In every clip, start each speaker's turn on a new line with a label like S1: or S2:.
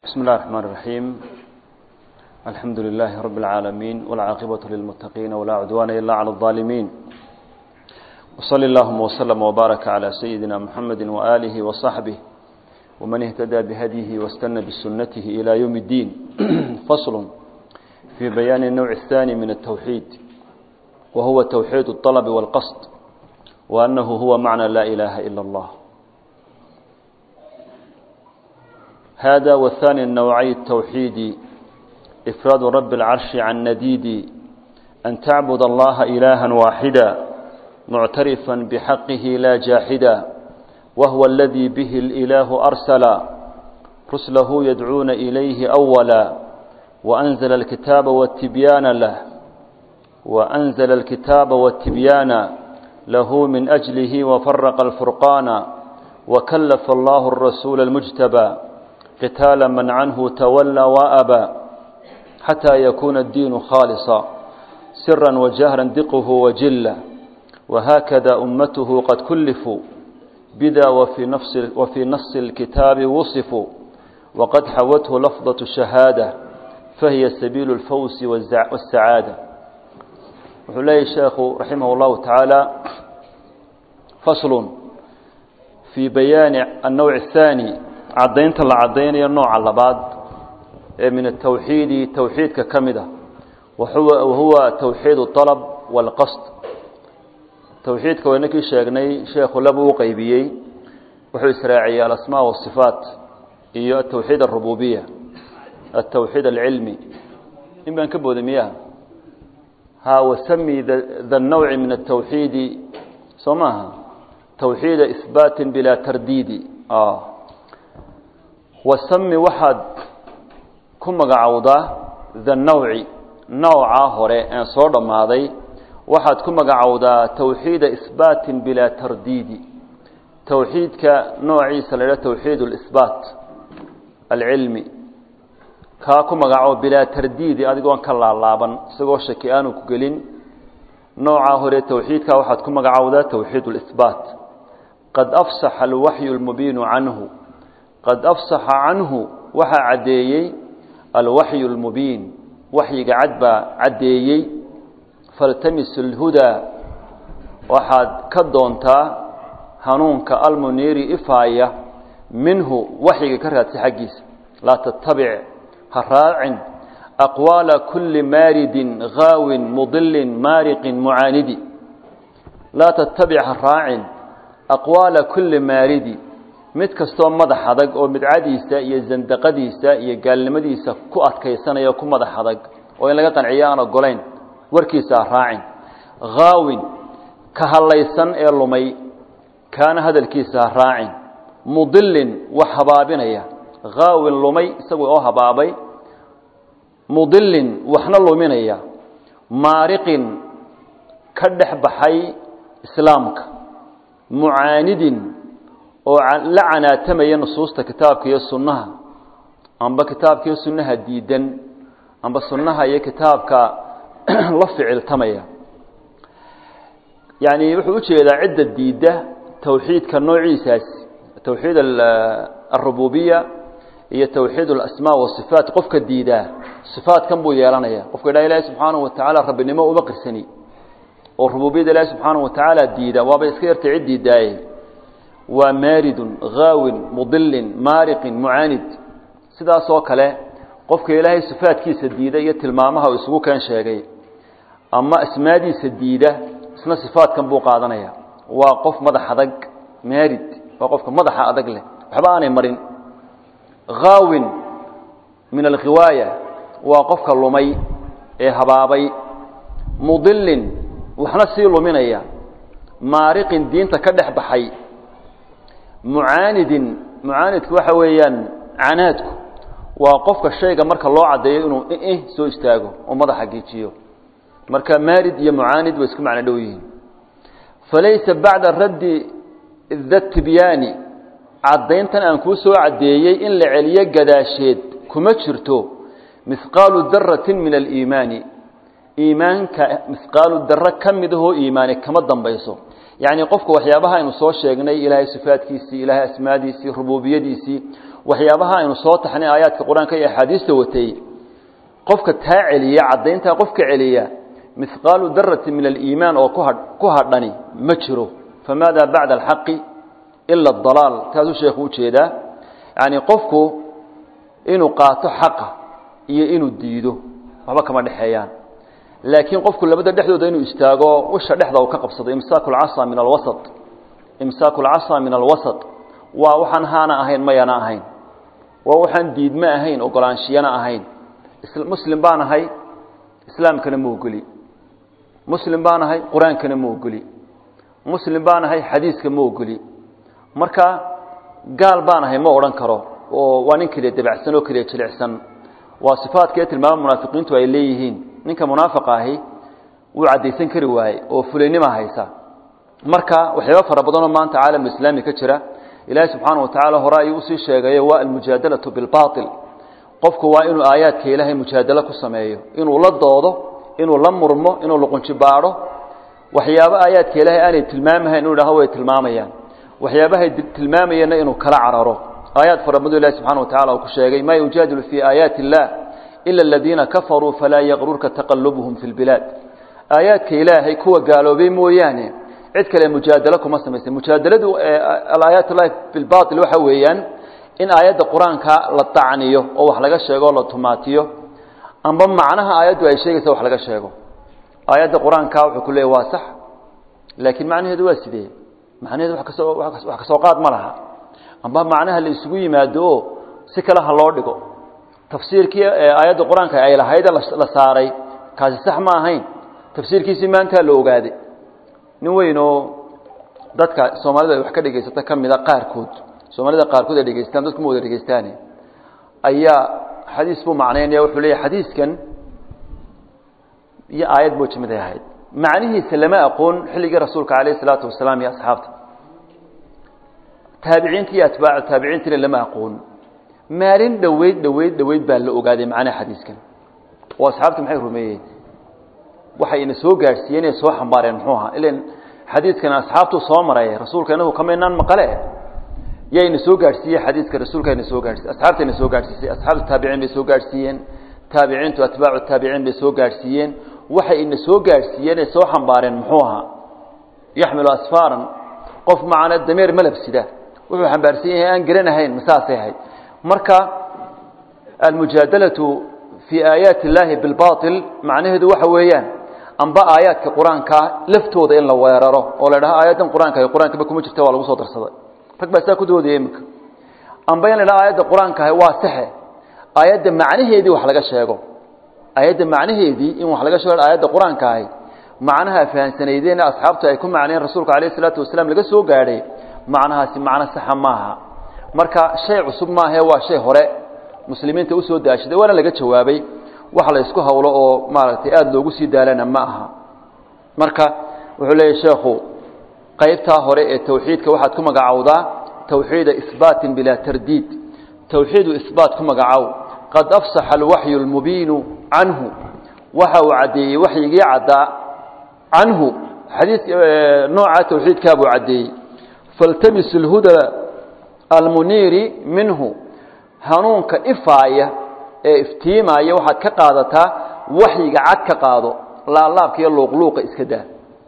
S1: بسم الله الرحمن الرحيم الحمد لله رب العالمين والعاقبة للمتقين ولا عدوان إلا على الظالمين وصلى اللهم وسلم وبارك على سيدنا محمد وآله وصحبه ومن اهتدى بهديه واستنى بسنته إلى يوم الدين فصل في بيان النوع الثاني من التوحيد وهو توحيد الطلب والقصد وأنه هو معنى لا إله إلا الله هذا والثاني النوعي التوحيد إفراد رب العرش عن نديد أن تعبد الله إلها واحدا معترفا بحقه لا جاحدا وهو الذي به الإله أرسل رسله يدعون إليه أولا وأنزل الكتاب والتبيان له وأنزل الكتاب والتبيان له من أجله وفرق الفرقان وكلف الله الرسول المجتبى قتال من عنه تولى وأبى حتى يكون الدين خالصا سرا وجهرا دقه وجلا وهكذا أمته قد كلفوا بدا وفي, نفس وفي نص الكتاب وصفوا وقد حوته لفظة الشهادة فهي سبيل الفوز والسعادة وحلي الشيخ رحمه الله تعالى فصل في بيان النوع الثاني cadaynta la cadaynayo nooca labaad ee min atawxiidi tawxiidka ka mid a wahuwa tawxiid alab wاlqasd tawxiidka waynakii sheegnay sheekhu laba u qeybiyey wuxuu israaciyey alasmaa wasifaat iyo atawxiid arububiya atawxiid alcilmi in baan ka booday miyaha ha wasami da nawci min atawxiidi soo maaha tawxiida ihbaati bilaa tardiidi wasami waxaad ku magacowdaa the nawci nawcaa hore een soo dhammaaday waxaad ku magacowdaa tawxiida isbaatin bilaa tardiidi tawxiidka noociisa la idhaha tawxiid اlisbaat alcilmi kaa ku magacow bilaa tardiidi adigoon ka laalaaban isagoo shaki aanu ku gelin noocaa hore tawxiidkaa waxaad ku magacowdaa tawxiid اlisbaat qad afsaxa alwaxyu اlmubiinu canhu qad afsaxa canhu waxaa caddeeyey alwaxyu اlmubiin waxyiga cad baa caddeeyey faltamis اlhudaa waxaad ka doontaa hanuunka almuniiri ifaaya minhu waxyiga ka raadsa xaggiisa laa tattabic ha raacin aqwaala kuli maaridin haawin mudilin maariqin mucaanidi laa tattabic ha raacin aqwaala kuli maaridi mid kastoo madax adag oo midcadiisa iyo zandaqadiisa iyo gaalnimadiisa ku adkaysanaya ku madax adag oo in laga qanciyo aan ogolayn warkiisa ha raacin haawin ka hadlaysan ee lumay kaana hadalkiisa ha raacin mudilin wax habaabinaya haawin lumay isagu oo habaabay mudilin waxna luminaya maariqin ka dhex baxay islaamka mucaanidin oo la canaatamaya nusuusta kitaabka iyo sunnaha amba kitaabka iyo sunnaha diidan amba sunnaha iyo kitaabka la ficiltamaya yani wuxuu ujeedaa cidda diidda tawxiidka noociisaasi tawxiid arububiya iyo tawxiid alasmaa wasifaat qofka diidaa sifaatkan buu yeelanaya qofka idhaha ilaahi subxaanahu watacaala rabbinimo uma qirsani oo rububiyada ilaahi subxaanahu watacaala diida waaba iska yartay cid diidaaye waa maaridun haawin mudilin maariqin mucaanid sidaasoo kale qofka ilaahay sifaadkiisa diida iyo tilmaamaha uu isugu keen sheegay ama asmaadiisa diida isna sifaadkan buu qaadanaya waa qof madax adag maarid waa qofka madaxa adag leh waxba aanay marin haawin min alkhiwaaya waa qofka lumay ee habaabay mudilin waxna sii luminaya maariqin diinta ka dhex baxay mucaanidin mucaanidku waxa weeyaan canaadku waa qofka shayga marka loo caddeeyo inuu ih soo istaago oo madaxa geejiyo marka maarid iyo mucaanid way isku macno dhow yihiin falaysa bacda raddi da tibyaani caddayntan aan kuu soo caddeeyey in la celiyo gadaasheed kuma jirto mihqaalu daratin min aliimaani iimaanka mihqaalu daro ka mid ahoo iimaani kama dambayso yacni qofka waxyaabaha aynu soo sheegnay ilaahay sifaadkiisii ilaahay asmaadiisii rububiyadiisii waxyaabaha aynu soo taxnay aayaadka qur-aanka iyo axaadiista watay qofka taa celiya caddayntaa qofka celiya mihqaalu darati min aliimaan oo ku hadhani ma jiro famaada bacda alxaqi ila adalaal taasuu sheekhu ujeedaa yacni qofku inuu qaato xaqa iyo inuu diido waxba kama dhexeeyaan laakiin qofku labada dhexdooda inuu istaago usha dhexda uu ka qabsado imsaaku lcasa min alwasat imsaaku lcasa min alwasat waa waxaan haana ahayn mayana ahayn waa waxaan diidme ahayn ogolaanshiyana ahayn muslim baan ahay islaamkana ma ogoli muslim baan ahay qur-aankana ma ogoli muslim baan ahay xadiiska ma ogoli marka gaal baan ahay ma odhan karo oo waa nin keliya dabacsan oo keliya jilicsan waa sifaadkee tilmaama munaafiqiintu ay leeyihiin ninka munaafiqa ahi wuu caddaysan kari waaye oo fulaynima haysa marka waxyaaba fara badanoo maanta caalamulislaami ka jira ilaahay subxaana watacaala hore ayuu usii sheegayo waa almujaadalatu bilbaail qofku waa inuu aayaadka ilaahay mujaadalo ku sameeyo inuu la doodo inuu la murmo inuu luqunjibaadho waxyaabo aayaadka ilaahay aanay tilmaamahayn inuu idhaho way tilmaamayaan waxyaabahay tilmaamayeenna inuu kala cararo aayaad fara badan ilahi subxana watacala uu ku sheegay maa yujaadilu fii aayaati illah ila aladiina kafaruu falaa yaqrurka taqalubuhum fi lbilaad aayaadka ilaahay kuwa gaaloobay mooyaane cid kale mujaadalo kuma samaysa mujaadaladu alaayaat llahi bilbail waxa weeyaan in aayadda qur-aanka la tacniyo oo wax laga sheego o la tumaatiyo amba macnaha aayaddu ay sheegaysa wax laga sheego aayadda qur-aanka wuxuu ku leeyay waa sax laakiin macnaheedu waa sidee macnaheedu wa kasoo wax kasoo qaad ma laha amba macnaha la isugu yimaado oo si kale ha loo dhigo tafsiirkii aayadda qur-aanka ay lahayde la saaray kaasi sax ma ahayn tafsiirkiisii maantaa la ogaaday nin weyn oo dadka soomaalida ay wax ka dhegaysata ka mida qaarkood soomaalida qaarkood ay dhegeystaan dadku ma wada dhegeystaane ayaa xadiis buu macnaynaya wuxuu leeyahy xadiiskan iyo aayad buu jimid ay ahayd macnihiisa lama aqoon xilligii rasuulka calayh isalaatu wasalaam iyo asxaabta taabiciinta iyo atbaacu taabiciintina lama aqoon maalin dhoweyd dhoweyd dhoweyd baa la ogaaday macnaha xadiiskan oo asxaabta maxay rumeeyeen waxay ina soo gaadhsiiyeen inay soo xambaareen muxuu ahaa ilan xadiidkan asxaabtuu soo maray rasuulka inagu kamaynaan maqale yaa ina soo gaadhsiiyey xadiidka rasuulka ina soo gaadhsiiy asxaabta ina soo gaadhsiisay asxaabtu taabiciin bay soo gaadhsiiyeen taabiciintu atbaacu taabiciin bay soo gaadhsiiyeen waxay ina soo gaadhsiiyeen ay soo xambaareen muxuu ahaa yaxmilu asfaaran qof macana dameer malab sida wuxuu xambaarsan yahay aan garanahayn masaasay ahayd marka almujaadalatu fii aayaati illaahi bilbail macnaheedu waxa weeyaan amba aayaadka qur-aanka laftooda in la weeraro oo la dhaho aayaddan qur-aanka qur-aankaba kuma jirta waa lagu soo darsaday rag baa saa ku doodaya iminka amba in la dhaho aayadda qur-aanka ahay waa saxe aayadda macnaheedii wax laga sheego aayadda macnaheedii in wax laga sheego aayadda qur-aanka ahay macnaha fahamsanaydeen asxaabtu ay ku macneen rasuulka calayh isalaatu wasalaam laga soo gaadhay macnahaasi macno saxa maaha marka shay cusub maahae waa shay hore muslimiinta usoo daashaday waana laga jawaabay wax la isku hawlo oo maaragtay aada loogu sii daalana ma aha marka wuxuu leeyahy sheekhu qaybtaa hore ee tawxiidka waxaad ku magacowdaa tawxiida isbaatin bilaa tardiid tawxiidu isbaat ku magacow qad afsaxa alwaxyu almubiinu canhu waxa uu caddeeyey waxyigii caddaa canhu xadiid nooca tawxiidkaa buu caddeeyey faltamis اlhuda almuniiri minhu hanuunka ifaaya ee iftiimaya waxaad ka qaadataa waxyiga cad ka qaado laalaabka iyo luuqluuqa iska daa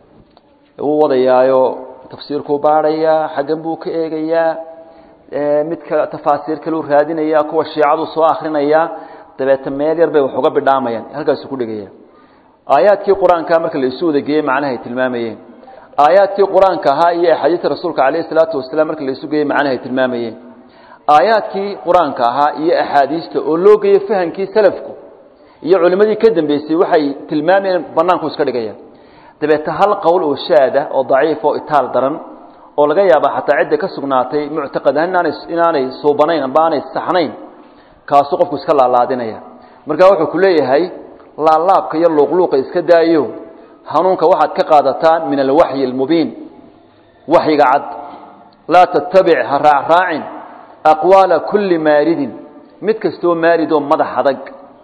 S1: wuu wadayaayo tafsiirkuu baadhayaa xaggan buu ka eegayaa midka tafaasiir kaleu raadinayaa kuwa shiicadu soo akrinayaa dabeeta meel yar bay wax uga bidhaamayaan halkaasuu ku dhegaya aayaadkii qur-aanka marka la isu wadageeyey macnahay tilmaamayeen aayaadkii qur-aanka ahaa iyo axaadiista rasuulka calayh isalaatu wasalaam marka la isu geeyey macnahay tilmaamayeen aayaadkii qur-aanka ahaa iyo axaadiista oo loo geeyo fahamkii salafku iyo culimmadii ka dambeysay waxay tilmaamayeen banaanku iska dhigayaan dabeeta hal qowl oo shaada oo daciif oo itaal daran oo laga yaaba xataa cidda ka sugnaatay muctaqad ahaan inaanay inaanay suubanayn amba aanay saxnayn kaasuu qofku iska laalaadinaya marka wuxuu ku leeyahay laalaabka iyo luuqluuqa iska daayo hanuunka waxaad ka qaadataan min alwaxyi almubiin waxyiga cad laa tattabic ha raacraacin aqwaala kulli maaridin mid kastoo maarid oo madax adag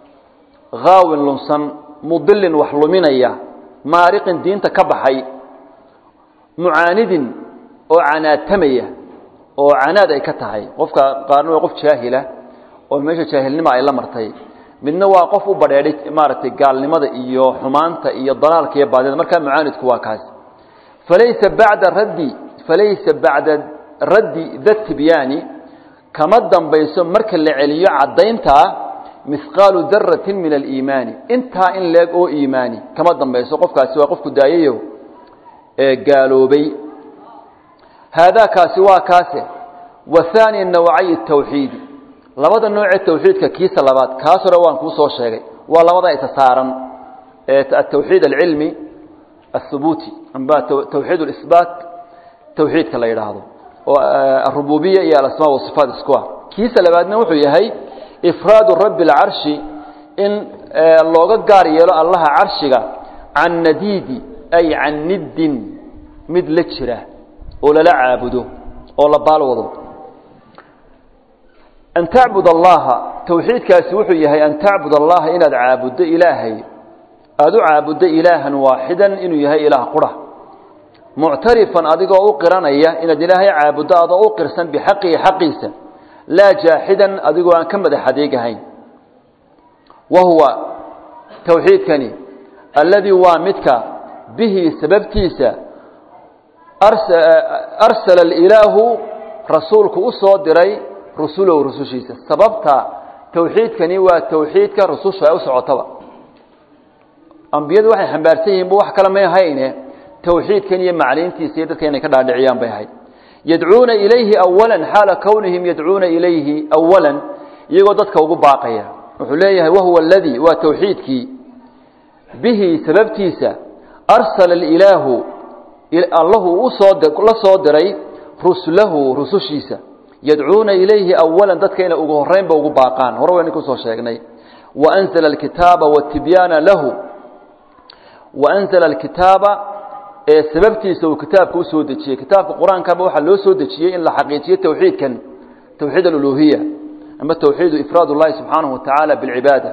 S1: haawin lunsan mudilin wax luminaya maariqin diinta ka baxay mucaanidin oo canaatamaya oo canaad ay ka tahay qofka qaarna waa qof jaahila oo meesha jaahilnima ay la martay midna waa qof u badheedhay maaragtay gaalnimada iyo xumaanta iyo dalaalka iyo baadida markaa mucaanidku waa kaas falaysa bacda raddi falaysa bacda raddi da tibyaani kama dambayso marka la celiyo caddayntaa mihqaalu daratin min aliimaani intaa in leeg oo iimaani kama dambayso qofkaasi waa qofku daayayo ee gaaloobay haadaakaasi waa kaase wa haani nawcayi tawxiidi labada noocee tawxiidka kiisa labaad kaas hore waan kuu soo sheegay waa labada isa saaran ee atawxiid alcilmi aلhubuuti amba tawxiid اlisbaat tawxiidka la yidhaahdo oo arububiya iyo alasmaa wasifaat isku ah kiisa labaadna wuxuu yahay ifraadu rabi اlcarshi in looga gaar yeelo allaha carshiga can nadiidi ay can niddin mid la jira oo lala caabudo oo la baalwado an tacbud allaha tawxiidkaasi wuxuu yahay an tacbud allaha inaad caabuddo ilaahay aada u caabuddo ilaahan waaxidan inuu yahay ilaah qura muctarifan adigoo u qiranaya inaad ilaahay caabuddo adoo u qirsan bixaqihi xaqiisa laa jaaxidan adigoo aan ka madax adeegahayn wa huwa tawxiidkani alladii waa midka bihi sababtiisa arsala alilaahu rasuulku u soo diray rusulow rusushiisa sababta tawxiidkani waa tawxiidka rususha ay u socotaba ambiyadu waxay xambaarsan yihiin bu wax kale may ahayne tawxiidkan iyo macliintiisa iyo dadka inay ka dhaadhiciyaan bay ahayd yadcuuna ilayhi awalan xaala kownihim yadcuuna ilayhi awalan iyagoo dadka ugu baaqaya wuxuu leeyahay wahuwa aladii waa tawxiidkii bihi sababtiisa arsala alilaahu allahu usoo la soo diray rusulahu rusushiisa yadcuuna ilayhi awalan dadka inay ugu horreynba ugu baaqaan hore waynu kusoo sheegnay waanzala alkitaaba watibyaana lahu waanzala alkitaaba ee sababtiisa uu kitaabka usoo dejiyey kitaabka qur-aankaba waxaa loo soo dejiyey in la xaqiijiyo tawxiidkan tawxiid aluluhiya ama tawxiidu ifraad اllahi subxaanahu watacaala bilcibaada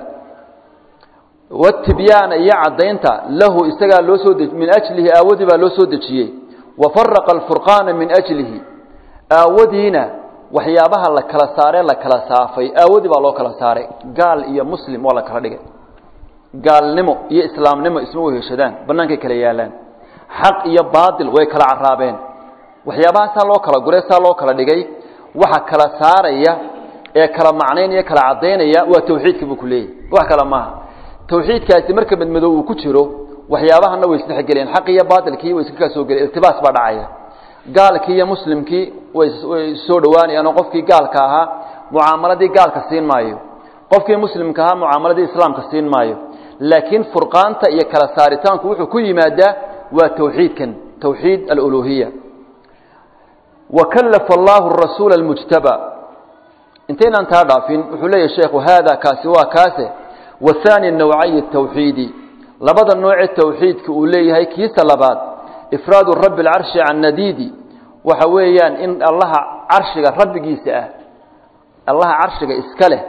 S1: watibyaana iyo caddaynta lahu isagaa loo soo min ajlihi aawadii baa loo soo dejiyey wafaraqa alfurqaana min ajlihi aawadiina waxyaabaha la kala saaree la kala saafay aawadii baa loo kala saaray gaal iyo muslim waa la kala dhigay gaalnimo iyo islaamnimo isma weheshadaan bannaankay kala yaalaan xaq iyo baatil way kala caraabeen waxyaabaha saa loo kala gure saa loo kala dhigay waxa kala saaraya ee kala macnaynaya kala caddaynaya waa tawxiidka buu ku leeyahy wax kale maaha tawxiidkaasi marka madmadow uu ku jiro waxyaabahana way isdhexgeleen xaq iyo baatilkii way iska kaa soo geleen iltibaas baa dhacaya gaalkii iyo muslimkii way soo dhowaanayaan oo qofkii gaalka ahaa mucaamaladii gaalka siin maayo qofkii muslimka ahaa mucaamaladii islaamka siin maayo laakiin furqaanta iyo kala saaritaanku wuxuu ku yimaadaa waa tawxiidkan tawxiid aluluhiya wakallafa allahu rasuula almujtaba intaynaan taa dhaafin wuxuu leeyahy sheekhu haada kaasi waa kaase wahaani nawcayi tawxiidi labada noocee tawxiidka uu leeyahay kiisa labaad ifraadu rabi alcarshi can nadiidi waxa weeyaan in allaha carshiga rabbigiisa ah allaha carshiga iska leh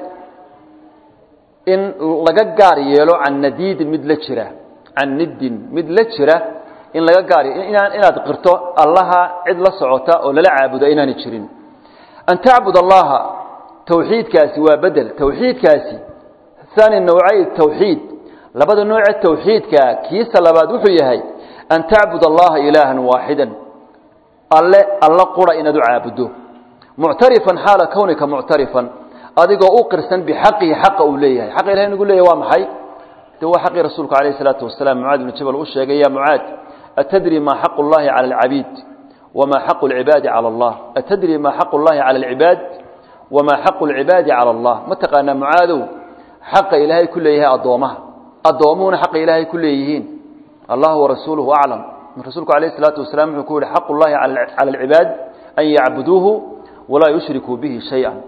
S1: in laga gaar yeelo can nadiidin mid la jira can niddin mid la jira in laga gaar inaan inaad qirto allaha cid la socota oo lala caabudo inaanay jirin an tacbud allaha tawxiidkaasi waa bedel tawxiidkaasi haani nawcay tawxiid labada nooce tawxiidka kiisa labaad wuxuu yahay an tacbud allaha ilaahan waaxidan alle alla qura inaad u caabuddo muctarifan xaala kownika muctarifan adigoo u qirsan bixaqihi xaqa uu leeyahay xaqa ilahay nagu leeyahy waa maxay de waa xaqii rasuulku alayh isalaatu wasalaam mucaad ibnu jabal u sheegay ya mucaad atadri ma xaqu llahi cala alcabiid wama xaqu lcibaadi cala allah atadri ma xaqu llahi cala alcibaad wama xaqu lcibaadi cala allah ma taqaanaa mucaadow xaqa ilaahay ku leeyahay addoomaha addoomuhuna xaqa ilaahay ku leeyihiin allah warasuuluhu aclam rasuulku alayh isalaatu wasalaam wuxuu ku yihi xaqu llahi cala alcibaad an yacbuduuhu walaa yushrikuu bihi shay-an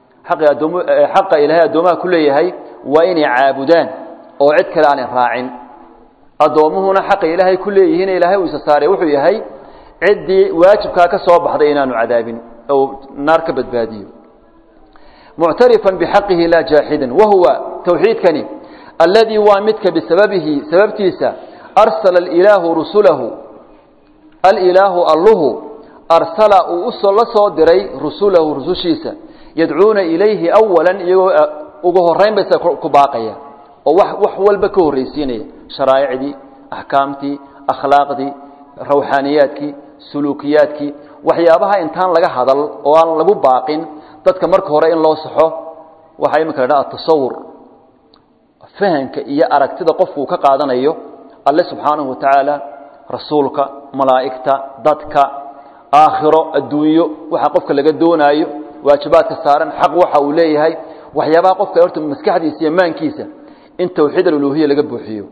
S1: xaqa ilaahay addoomaha ku leeyahay waa inay caabudaan oo cid kale aanay raacin addoommuhuna xaqa ilaahay ku leeyihiin ilaahay uu isa saaray wuxuu yahay ciddii waajibkaa ka soo baxday inaanu cadaabin ou naar ka badbaadiyo muctarifan bixaqihi laa jaaxidan wahuwa tawxiidkani alladii waa midka bisababihi sababtiisa arsala alilaahu rusulahu alilaahu alluhu arsala uu usoo la soo diray rusulahu rusushiisa yadcuuna ilayhi awalan iyagoo ugu horeyn baysa ku baaqaya oo wax wax walba ka horraysiinaya sharaa'icdii axkaamtii akhlaaqdii rawxaaniyaadkii suluukiyaadkii waxyaabaha intaan laga hadal oo aan lagu baaqin dadka marka hore in loo saxo waxaa iminka la dhaha atasawur fahanka iyo aragtida qofku uu ka qaadanayo alle subxaanahu wa tacaala rasuulka malaa'igta dadka aakhiro adduunyo waxa qofka laga doonaayo waajibaadka saaran xaq waxa uu leeyahay waxyaabaha qofka horta maskaxdiisa iyo maankiisa in tawxiid aluluhiya laga buuxiyo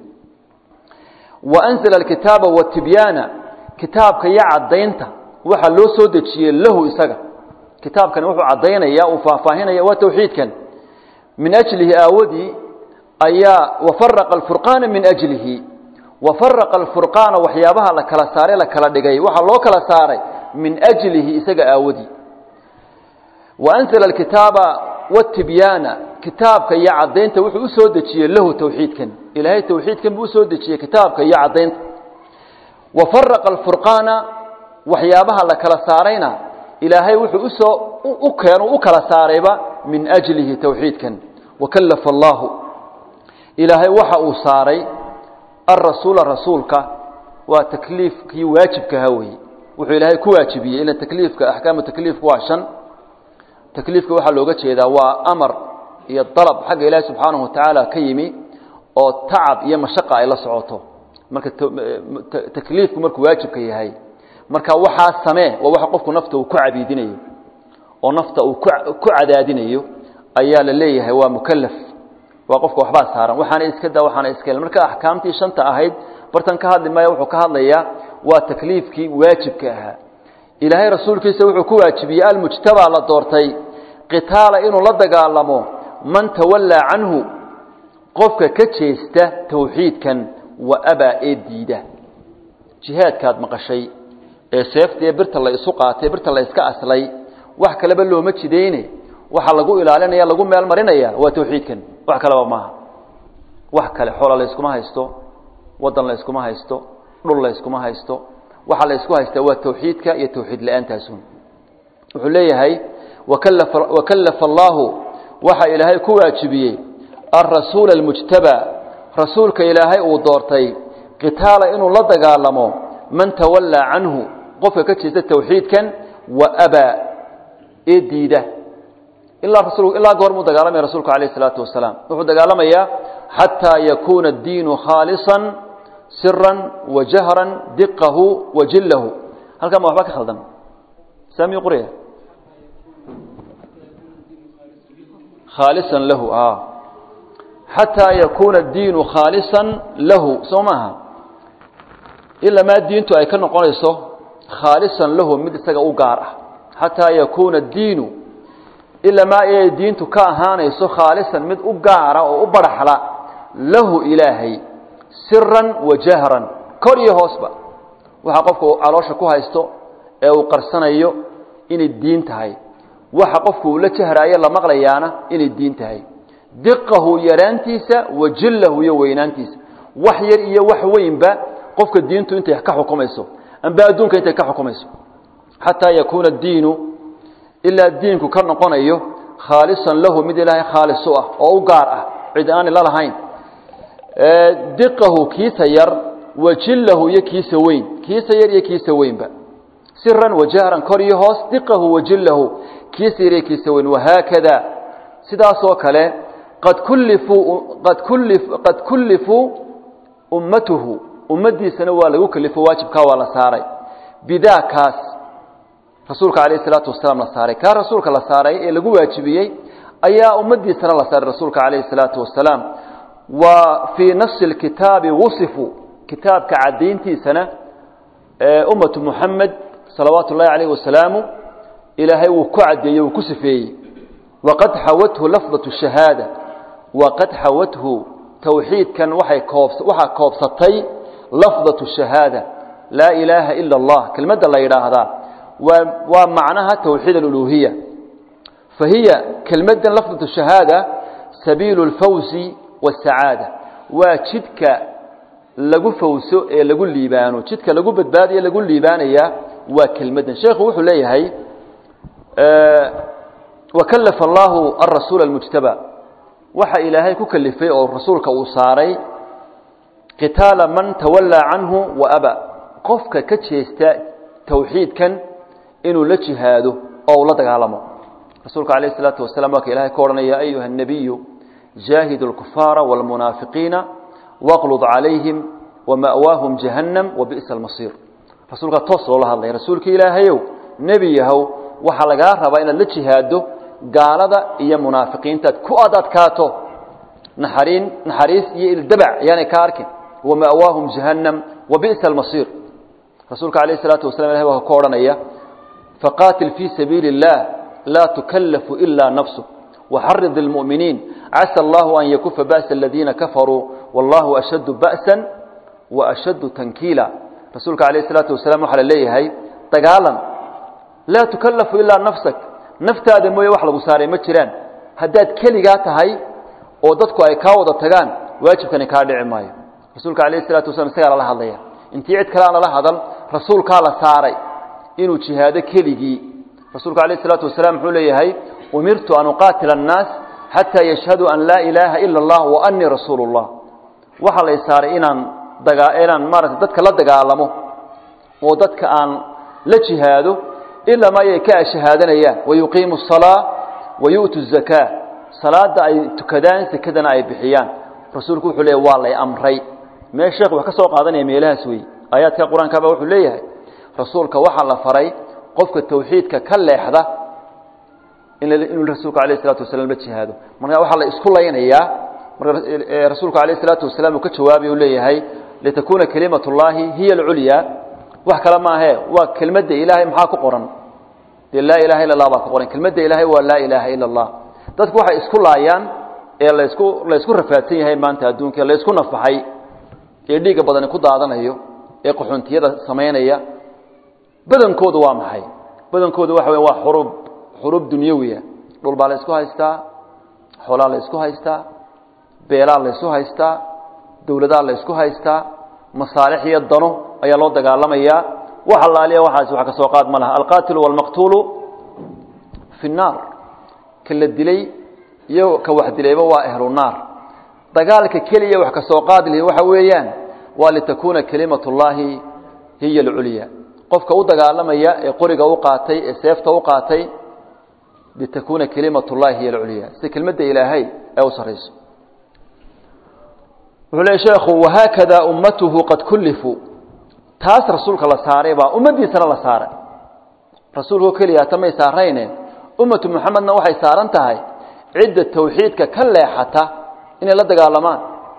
S1: wa anzala alkitaaba watibyaana kitaabka iyo caddaynta waxaa loo soo dejiyey lahu isaga kitaabkani wuxuu caddaynaya uu faahfaahinaya waa tawxiidkan min ajlihi aawadii ayaa wafaraqa alfurqaana min ajlihi wafaraqa alfurqaana waxyaabaha la kala saaray la kala dhigay waxaa loo kala saaray min ajlihi isaga aawadii wa anzala alkitaaba watibyaana kitaabka iyo caddaynta wuxuu usoo dejiyey lahu tawxiidkan ilaahay tawxiidkan buu usoo dejiyey kitaabka iyo caddaynta wafaraqa alfurqaana waxyaabaha la kala saarayna ilaahay wuxuu usoo u keenu u kala saarayba min ajlihi tawxiidkan wakallafa allaahu ilaahay waxa uu saaray alrasuula rasuulka waa takliifkii waajibkaha weeye wuxuu ilaahay ku waajibiyey ila takliifka axkaamu takliifku waa shan takliifka waxaa looga jeedaa waa amar iyo dalab xagga ilaahi subxaanahu watacaala ka yimi oo tacab iyo mashaqa ay la socoto marka takliifku markuu waajibka yahay marka waxaa samee waa waxa qofku nafta uu ku cabiidinayo oo nafta uu ku cadaadinayo ayaa la leeyahay waa mukalaf waa qofka waxbaa saaran waxaana iska daa waxaana iska marka axkaamtii shanta ahayd bartan ka hadli maayo wuxuu ka hadlayaa waa takliifkii waajibka ahaa ilaahay rasuulkiisa wuxuu ku waajibiyey almujtabaa la doortay qitaala inuu la dagaalamo man tawallaa canhu qofka ka jeesta tawxiidkan wa abaa ee diida jihaadkaad maqashay ee seeftaee birta la isu qaatay birta la iska aslay wax kaleba looma jidayne waxaa lagu ilaalinaya lagu meel marinaya waa tawxiidkan wax kaleba maaha wax kale xoola la yskuma haysto wadan la yskuma haysto dhul la yskuma haysto waxaa la ysku haystaa waa tawxiidka iyo tawxiid la-aantaasuun wuxuu leeyahay wakallafa allaahu waxa ilaahay ku waajibiyey alrasuula almujtabaa rasuulka ilaahay uu doortay qitaala inuu la dagaalamo man tawallaa canhu qofka ka jeesta tawxiidkan wa abaa ee diida ilaa rasul ilaa goor muu dagaalamaya rasuulku alayh isalaatu wasalaam wuxuu dagaalamayaa xataa yakuuna addiinu khaalisan siran wa jahran diqahu wa jillahu halkan ma waxba ka khaldan saami quriya khaalisan lahu xataa yakuuna addiinu khaalisan lahu soo maaha ilaa maa diintu ay ka noqonayso khaalisan lahu mid isaga u gaar ah xataa yakuuna addiinu ilaa maa ay diintu ka ahaanayso khaalisan mid u gaara oo u baraxla lahu ilaahay siran wa jahran kor iyo hoosba waxa qofka uu caloosha ku haysto ee uu qarsanayo inay diin tahay waxa qofku uu la jahraayo la maqlayaana inay diin tahay diqahu yaraantiisa wa jillahu iyo weynaantiisa wax yar iyo wax weynba qofka diintu intay ka xukumayso amba adduunka intay ka xukumayso xataa yakuuna addiinu ilaa diinku ka noqonayo khaalisan lahu mid ilaahay khaalis u ah oo u gaar ah cid aani la lahayn diqahu kiisa yar wa jillahu iyo kiisa weyn kiisa yar iyo kiisa weynba siran wa jahran kor iyo hoos diqahu wa jillahu kiisa yar iyo kiisa weyn wahaakada sidaasoo kale qad kullifuu qad kullif qad kullifuu ummatuhu ummaddiisana waa lagu kalifo waajibkaa waa la saaray bidaa kaas rasuulka calayh isalaatu wasalaam la saaray kaa rasuulka la saaray ee lagu waajibiyey ayaa ummaddiisana la saaray rasuulka calayhi salaatu wasalaam wa fii nafsi lkitaabi wusifu kitaabka caddayntiisana ummatu muxamed salawaatu ullahi calayh wasalaamu ilaahay wuu ku caddeeyey wuu ku sifeeyey waqad xawathu lafdatu shahaada waqad xawathu tawxiidkan waxay koob waxaa koobsatay lafdatu shahaada laa ilaaha ila allah kelmadda la yidhaahdaa waa waa macnaha tawxiid aluluhiya fa hiya kelmaddan lafdatu shahaada sabiilu lfawzi wasacaada waa jidka lagu fawso ee lagu liibaano jidka lagu badbaadayo lagu liibaanaya waa kelmaddan sheekhu wuxuu leeyahay wakallafa allaahu alrasuula almujtaba waxa ilaahay ku kalifay oo rasuulka uu saaray qitaala man tawallaa canhu wa aba qofka ka jeesta tawxiidkan inuu la jihaado oo uu la dagaalamo rasuulka calayh isalaatu wasalaam waa ka ilahay ka odhanaya ayuha الnabiyu jaahidu اlkufaara wاlmunaafiqiina waqlud calayhim wama'waahum jahannam wabi'sa almasiir rasuulkaa toos loola hadlaya rasuulka ilaahayow nebi yahow waxaa lagaa rabaa inaad la jihaado gaalada iyo munaafiqiintaad ku ad adkaato naxariin naxariis iyo ildabac yaanay ka arkin wama'waahum jahannam wabi'sa almasiir rasuulka calayh isalaatu wasalam ilahay waa ka odhanaya faqaatil fii sabiili اllah laa tukallafu ilaa nafsu waxarid اlmu'miniin casa allahu an yakufa ba'sa aladiina kafaruu wallahu ashaddu ba'san wa ashaddu tankiila rasuulka calayh isalaatu wasalaam waxaa la leeyahay dagaalan laa tukallafu ilaa nafsak naftaada mooye wax lagu saaray ma jiraan haddaad keligaa tahay oo dadku ay kaa wada tagaan waajibkani kaa dhici maayo rasuulka calayh isalaatu wasalaam isagaa lala hadlaya intii cid kale aan lala hadal rasuulkaa la saaray inuu jihaado keligii rasuulka calayh isalaatu wasalaam muxuu leeyahay umirtu an uqaatila annaas xataa yashhaduu an laa ilaaha ila allah wa annii rasuulu llah waxaa lay saaray inaan dagaa inaan maarata dadka la dagaalamo oo dadka aan la jihaado ilaa ma ayay ka ashahaadanayaan wayuqiimu asalaa wayu'tu zakaa salaada ay tukadaan sekadana ay bixiyaan rasuulku wuxuu leeyahy waa lay amray mee sheekh wax ka soo qaadanaya meelahaas wey aayaadka qur-aankaba wuxuu leeyahay rasuulka waxaa la faray qofka tawxiidka ka leexda inuu rasuulka alayh isalatu wasalam la jihaado marka waxaa la isku laynayaa marka rasuulku alayh isalaatu wasalaam uu ka jawaabay uu leeyahay litakuuna kalimat اllahi hiya alculyaa wax kale maahe waa kelmadda ilaahay maxaa ku qoran dee laa ilaha illa allah baa ku qoran kelmadda ilaahay waa laa ilaaha ila allah dadku waxay isku laayaan ee laysku la ysku rafaadsan yahay maanta adduunka la ysku nafaxay ee dhiigga badani ku daadanayo ee qaxoontiyada samaynaya badankoodu waa maxay badankoodu waxa weya waa xurub xurub dunyawiya dhul baa la ysku haystaa xoolaa la ysku haystaa beelaa la ysku haystaa dowladaa la ysku haystaa masaalix iyo dano ayaa loo dagaalamayaa wax allaaliya waxaasi wax ka soo qaad ma laha alqaatilu waalmaqtuulu fi nnaar ka la dilay iyo ka wax dilayba waa ahlu naar dagaalka keliya wax ka soo qaad lihi waxa weeyaan waa litakuuna kalimat اllahi hiya alculya qofka u dagaalamaya ee qoriga u qaatay ee seefta u qaatay litakuuna kalimat اllahi hiya alculya sida kelmadda ilaahay ee u sarayso wuxuu leey sheekhu wahaakada ummatuhu qad kullifuu taas rasuulka la saaray baa ummaddiisana la saaray rasuulkao keliya tamay saarayne ummatu muxamedna waxay saaran tahay cidda tawxiidka ka leexata inay la dagaalamaan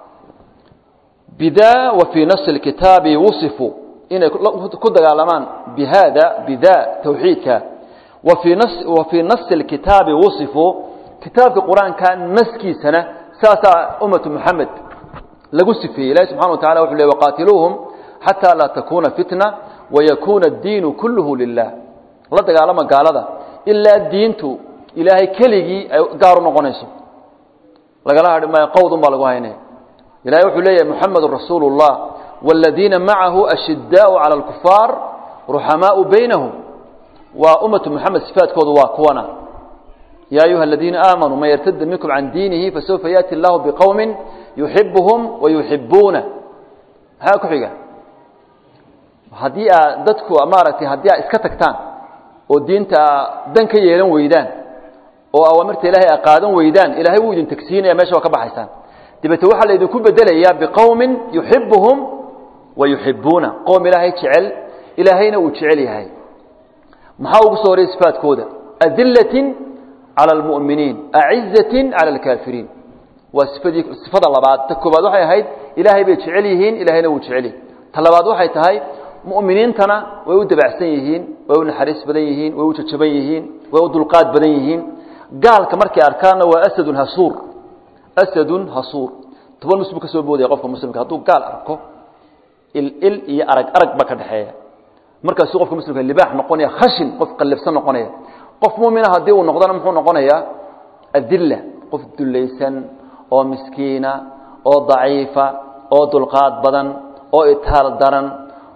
S1: bida wa fii nafsi اlkitaabi wusifuu inay ku dagaalamaan bihada bida tawxiidka wafii nas wa fii nafsi اlkitaabi wusifuu kitaabka qur-aanka naskiisana saasaa ummatu muxamed lagu sifeeyey ilahi subxana wa tacala wuxu le waqaatiluuhum xataa laa takuuna fitna wayakuuna addiinu kulluhu lilah la dagaalama gaalada ilaa diintu ilaahay keligii ay gaar u noqonayso lagala hadhi maayo qowdun baa lagu haynaya ilahay wuxuu leeyahay muxamedun rasuulu اllah wاladiina macahu ashidaau cala اlkufaar ruxamaau baynahum waa ummatu muxamed sifaadkoodu waa kuwana ya ayuha aladiina aamanuu man yartada minkum can diinihi fasawfa yaati allahu biqowmi yuxibuhum wayuxibuuna maxaa ku xiga haddii aad dadku maaragtay haddii aad iska tagtaan oo diinta dan ka yeelan weydaan oo awaamirta ilahay a qaadan weydaan ilahay wuu idin tagsiinaya mesha waa ka baxaysaan dabeete waxaa laydinku bedelayaa biqowmin yuxibuhum wa yuxibuuna qowm ilaahay jecel ilaahayna uu jecel yahay maxaa ugu soo horeyay sifaadkooda adilatin cala almu'miniin acizatin cala alkaafiriin waa sifadii sifada labaad ta koobaad waxay ahayd ilaahay bay jecel yihiin ilaahayna wuu jecel yahay ta labaad waxay tahay mu'miniintana way u dabacsan yihiin way u naxariis badan yihiin way u jajaban yihiin way u dulqaad badan yihiin gaalka markay arkaanna waa asadun hasuur asadun hasuur toban mus buu ka soo boodaya qofka muslimka hadduu gaal arko il il iyo arag arag baa ka dhexeeya markaasuu qofka muslimka libaax noqonaya khashin qof qallibsan noqonaya qof muumina haddii uu noqdona muxuu noqonayaa adilla qof dullaysan oo miskiina oo daciifa oo dulqaad badan oo itaal daran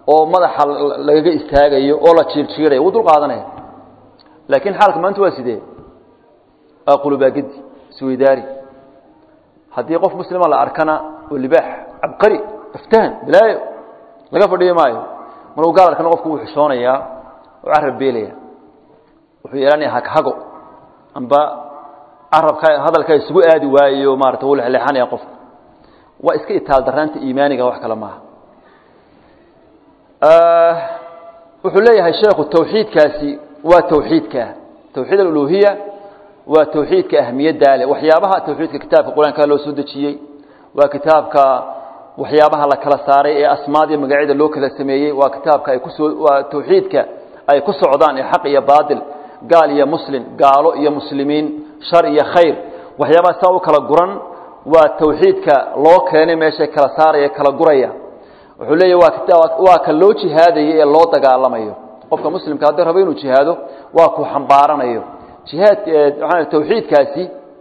S1: oo madaxa lagaga istaagayo oo la jiirjiirayo wuu dul qaadanaya laakiin xaalka maanta waa sidee waa qulubaagedi isweydaari haddii qof muslima la arkana oo libaax cabqari aftahan balaayo laga fadhiyo maayo markuu gaal arkana qofku wuu xishoonayaa oo carab beelaya wuxuu yeelanaya haghago amba carabka hadalka isugu aadi waayo maarata wuu lexleexanaya qofku waa iska itaal daraanta iimaaniga wax kale maaha wuxuu leeyahay sheekhu tawxiidkaasi waa tawxiidka tawxiid aluluhiya waa tawxiidka ahmiyaddaa leh waxyaabaha tawxiidka kitaabka qur-aanka loo soo dejiyey waa kitaabka waxyaabaha la kala saaray ee asmaadiyo magacyada loo kala sameeyey waa kitaabka ay kusoo waa tawxiidka ay ku socdaan ee xaq iyo baatil gaal iyo muslim gaalo iyo muslimiin shar iyo khayr waxyaabaha saa u kala guran waa tawxiidka loo keenay meeshay kala saaraya kala guraya wuxuu leeyahy waa waa ka loo jihaadayo ee loo dagaalamayo qofka muslimka haddii rabo inuu jihaado waa ku xambaaranayo jihaad aa tawxiidkaasi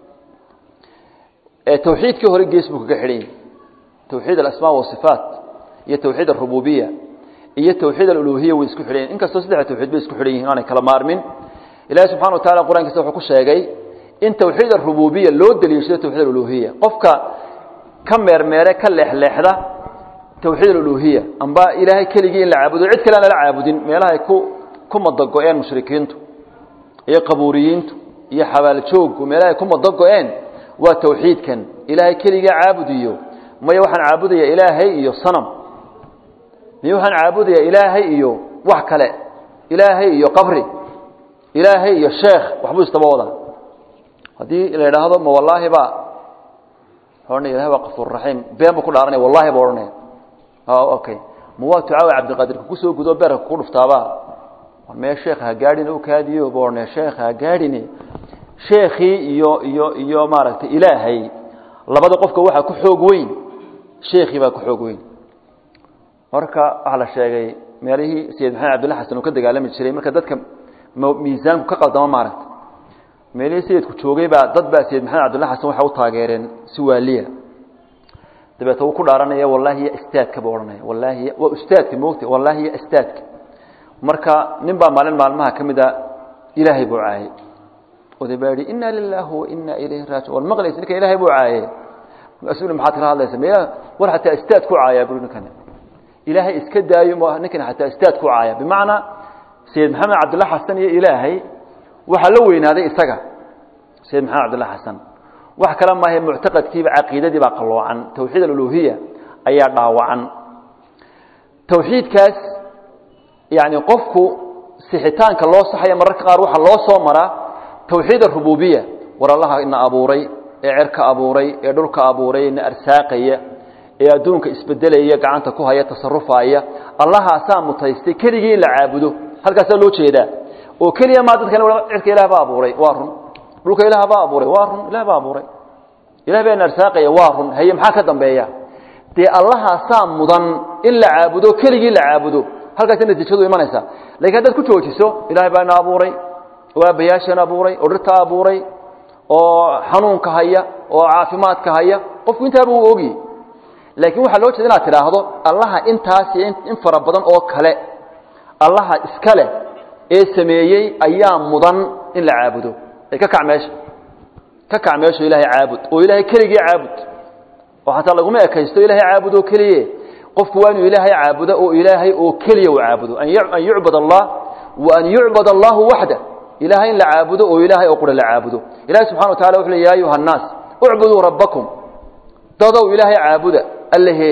S1: tawxiidkii hore gees buu kaga xidhan yahy tawxiid alasmaa wasifaat iyo tawxiid arububiya iyo tawxiid aluluhiya way isku xidhan yihin inkastoo saddexda tawxiid bay isku xidhan yihin aanay kala maarmin ilahi subxana wa tacala qur'ankiisa wuxuu ku sheegay in tawxiid arububiya loo daliishado tawxiid aluluhiya qofka ka meermeere ka leexleexda tawxiid aluluhiya amba ilaahay keligii in la caabudo cid kale aan lala caabudin meelaha ay ku ku madago-een mushrikiintu iyo qabuuriyiintu iyo xabaaljooggu meelaha ay ku madago-een waa tawxiidkan ilaahay keligaa caabudiyo maya waxaan caabudaya ilaahay iyo sanam miya waxaan caabudaya ilaahay iyo wax kale ilaahay iyo qabri ilaahay iyo sheekh waxbuu istaba wadaa haddii la idhaahdo ma wallaahi ba ohanaya ilahay waa kafuur raxiim been buu ku dhaaranaya wallahi ba odhanaya okay ma waa tucaawi cabdiqaadirka kusoo gudo beerka ku dhuftaaba mee sheekh ha gaadhin u kaadiyo ba odhanaya sheekh ha gaadhine sheekhii iyo iyo iyo maaragtay ilaahay labada qofka waxaa ku xoog weyn sheekhii baa ku xoog weyn marka waxaa la sheegay meelihii sayid maxamed cabdilla xasan uu ka dagaalami jiray marka dadka miisaanku ka qaldamo maaragta meelihii sayidku joogay baa dad baa sayid maxamed cabdilla xasan waxay u taageereen si waaliya dabeete wuu ku dhaaranaya wallahi ya istaadka buu odhanaya wallahi waa ustaadka moogta wallahi ya istaadka marka nin baa maalin maalmaha ka mid a ilaahay buu caayay oday baa yihi ina lilahi wa ina ilayhi raaji war maqlaysa ninkan ilahay buu caaye markaasuu maxaad kala hadlaysa me war xataa istaad ku caayaa bui ninkan ilaahay iska daayo ninkan xataa istaad ku caaya bimacnaa sayid maxamed cabdilla xasan iyo ilaahay waxaa la weynaaday isaga sayid maxamed cabdilla xasan wax kale maaha muctaqadkiiba caqiidadii baa qaloocan tawxiid aluluhiya ayaa dhaawacan tawxiidkaas yani qofku sixitaanka loo saxaya mararka qaar waxaa loo soo maraa tawxiid arububiya war allaha ina abuuray ee cerka abuuray ee dhulka abuuray ina arsaaqaya ee adduunka isbedelaya gacanta ku haya tasarufaya allahaasaa mutaystay keligii in la caabudo halkaasaa loo jeedaa oo keliya maa dadkan cirka ilah baa abuuray waa run dhulka ilaah baa abuuray waa run ilah baa abuuray ilah baa ina arsaaqaya waa run haye maxaa ka dambeeya dee allahaasaa mudan in la caabudo keligii la caabudo halkaasa natiijadu imanaysa lakiin haddaad ku joojiso ilahay baa ina abuuray oo aabbayaashan abuuray oo dhirta abuuray oo xanuunka haya oo caafimaadka haya qofku intaaba uu ogi laakiin waxaa loo jeeda inaad tidhaahdo allaha intaas iyo in fara badan oo kale allaha iska leh ee sameeyey ayaa mudan in la caabudo ee ka kac meesha ka kac meesho ilaahay caabud oo ilaahay keligii caabud oo xataa laguma ekaysto ilahay caabud oo keliye qofku waa inuu ilaahay caabudo oo ilaahay oo keliya u caabudo an yucbad allah wa an yucbad allahu waxda ilahay in la caabudo oo ilaahay oo qura la caabudo ilahay subxana wa tacala wuxu le ya ayuha annaas ucbuduu rabbakum dadow ilaahay caabuda allehe